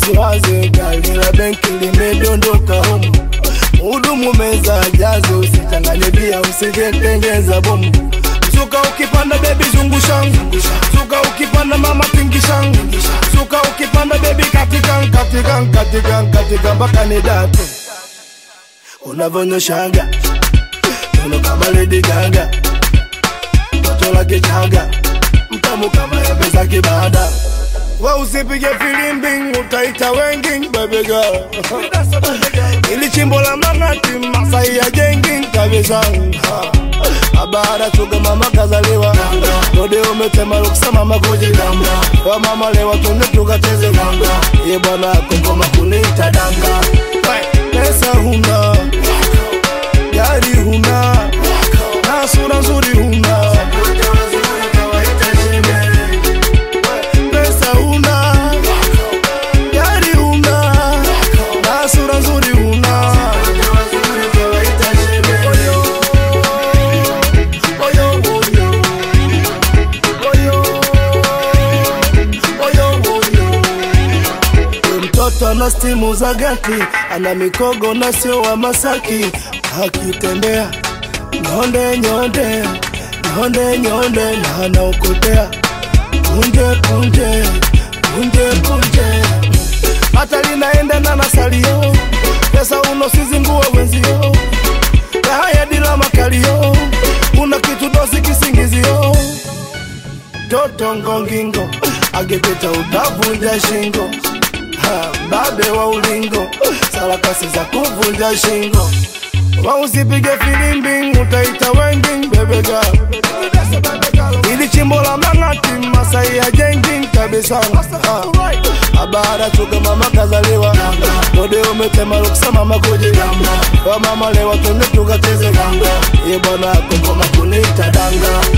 usiwaze gari la benki limedondoka humu Muhudumu meza jaze, usichanganye bia, usijetengeza bomu. Suka ukipanda bebi zungushangu, suka ukipanda mama pingishangu, suka ukipanda bebi katika katika katika katika mpaka ni date unavyonyoshaga uno kama Lady Gaga, toto la kichaga mtamu kama embe za kibada. We usipige filimbi, utaita wengi baby girl. Ili chimbo la mang'ati Masai ya jengi kabisa. Abara chuga mama kazaliwa Dode umetema ruksa mama kujigamba Kwa mama lewa tunde tukacheze ganga Ye bwana kokoma kunita danga Pesa huna Gari huna Na sura nzuri huna Pesa huna Gari huna Na sura nzuri huna Oyo, oyo, oyo, oyo, oyo. Huyu mtoto ana stimu za gati, ana mikogo na sio wa Masaki. Akitembea nyonde nyonde nyonde nyonde, na anaokotea punje punje punje punje, hata linaenda na nasalio pesa uno sizingua wenzio haya dila makalio una kitu dosi kisingizio toto ngongingo agepeta utavunja shingo Ha, babe wa ulingo sarakasi za kuvunja shingo wausipige filimbi utaita wengi bebega ili chimbo la mang'ati masai ya jengi kabisa Ha, abara chuga mama kazaliwa dode umetema ruksa mama kujigamba kwa mama lewa tunde tukacheze ganga ye bwana kokoma kunita danga